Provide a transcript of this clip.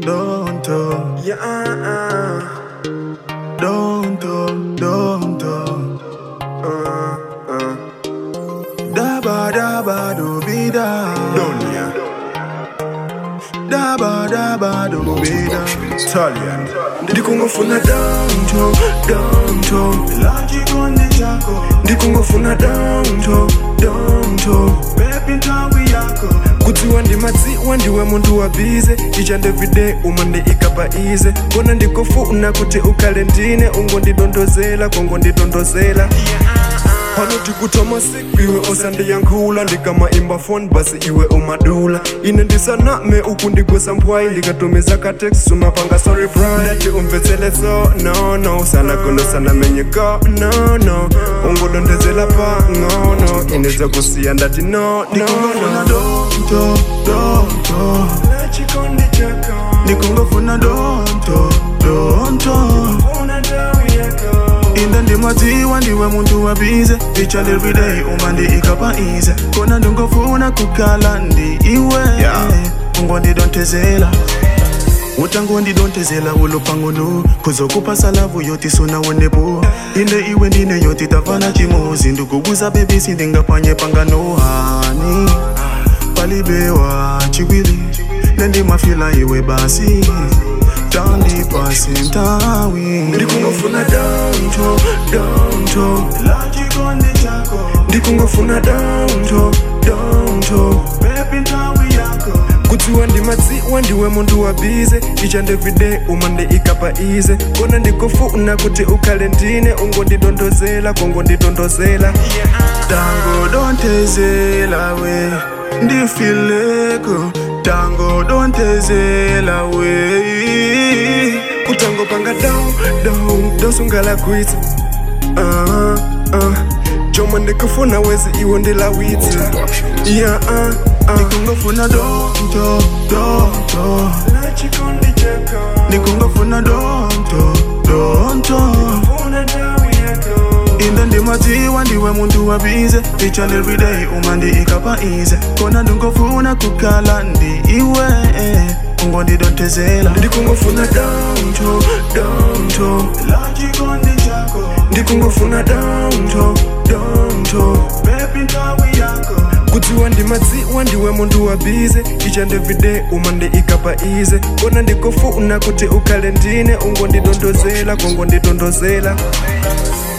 don't talk. Yeah, uh, Don't talk, don't talk. uh, uh. Daba daba do be da. Done, yeah. Daba daba do be da. Italian. Ndikungofuna downto, downto. Lachikondi chako. Ndikungofuna downto, downto. Baby ntawi yako. kutiwa ndimadziwa ndiwe muntu wabize each and every day uma ndiikapa ize kona ndikofuna kuti ukale ndine ungondidondozela kongondidondozela pano tikutoma siku iwe osandiyankhula ndikamaimba phone basi iwe umadula ine ndisaname uku ndigwesa mphwayi ndikatumiza katext umapanga sorry bri ndati umvetseletso no no sanagono sanamenyeko no no ungodondezela pang'ono inedza kusiya ndati no no Ndikungofuna no downto, downto. chikondi chako Ndikungofuna downto, downto. una ndawi yako Inde ndimadziwa ndiwe muntu wabize each and every day uma ndiikapa ize kona ndingofuna kukhala ndi iwe Yeah. ungondidontezela utangondidontezela ulupangunu kuzokupasa lavu yoti sunawonepo inde iwe ndine yoti tafana chimozi ndikubuza bebisi ndingapanye panganohani palibewa chiwili nendimafila iwe basi tandipasi ntawi ndikungofuna downto downto lachikondi chako ndikungofuna downto downto bebi ntawi yako kutiwa ndimadziwa ndiwe muntu wabize each and every day uma ndiikapa ize kona ndikofuna kuti ukhale ndine ungondidondozela kongondidondozela tango dontezela we ndifileko tango dontezela we kutango panga down down dosungala kwitsi uh, uh. chomwe ndikufuna wezi iwo ndilawitsi yeah, uh, uh. ndikungofuna donto donto Chikondi chako ndikungofuna donto donto una ndawi yako inde ndimadziwa ndiwe muntu wabize each and every day uma ndiikapa ize kona ndingofuna kukhala ndi iwe ungondidontezela ndikungofuna downto downto lachikondi chako ndikungofuna downto downto bebi ntawi yako kutiwa ndimadziwa ndiwe muntu wabize each and every day uma ndiikapa ize kona ndikofuna kuti ukhale ndine ungondidondozela kongondidondozela